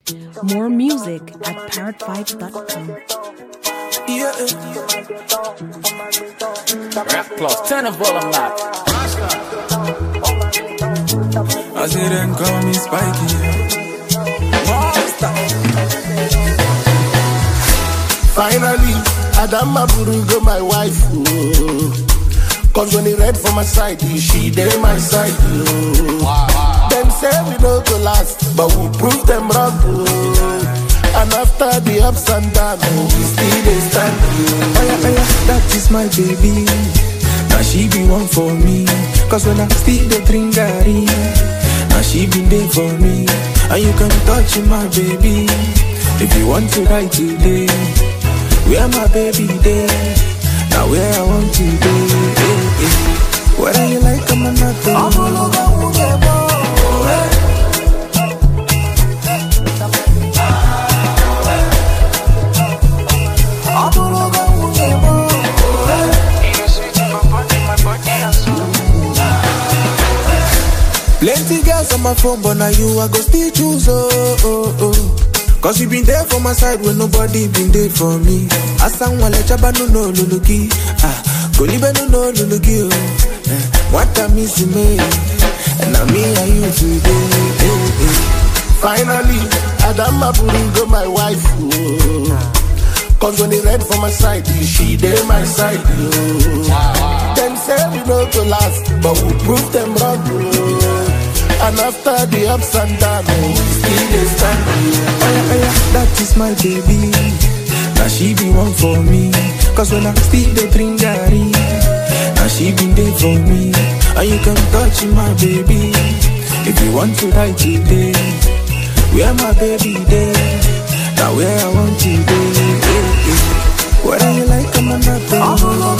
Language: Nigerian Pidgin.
More music at parrotvibes.com. Yeah. Rap plus, turn the volume up. I say them call me Spiky. Monster. Finally, Adama Burungo, my wife. Oh. Cause when he read for my side, she dey my side. Oh. Them say we no go last, but we prove them wrong. Oh. And after the ups and downs, oh, we still dey stand. Oh. Oh yeah, oh yeah, that is my baby. Now she be one for me. Cause when I still the drink Gary, now she be there for me. And you can touch my baby. If you want to ride today, where my baby there? Now where I want to be. eh, eh. Whether you like I'm not Plenty girls on my phone, but now you I go still choose oh oh oh. Cause you been there for my side when nobody been there for me. Asan wale chaba no no luluki, ah golibe no no luluki oh. Eh, What I miss me, and now me and you today. eh, eh. Finally, Adama Burungo, my wife. Oh. Cause when he read for my side, she dey my side. Oh. Them say we no go last, but we prove them wrong. Oh. And after the ups and downs, oh, we still dey stand. Oh. Oh yeah, oh yeah, that is my baby. Now she be one for me. Cause when I still the drink Gary, now she been there for me. And you can touch my baby. If you want to ride today, where my baby there? Now where I want to be. eh, eh. Whether you like I'm not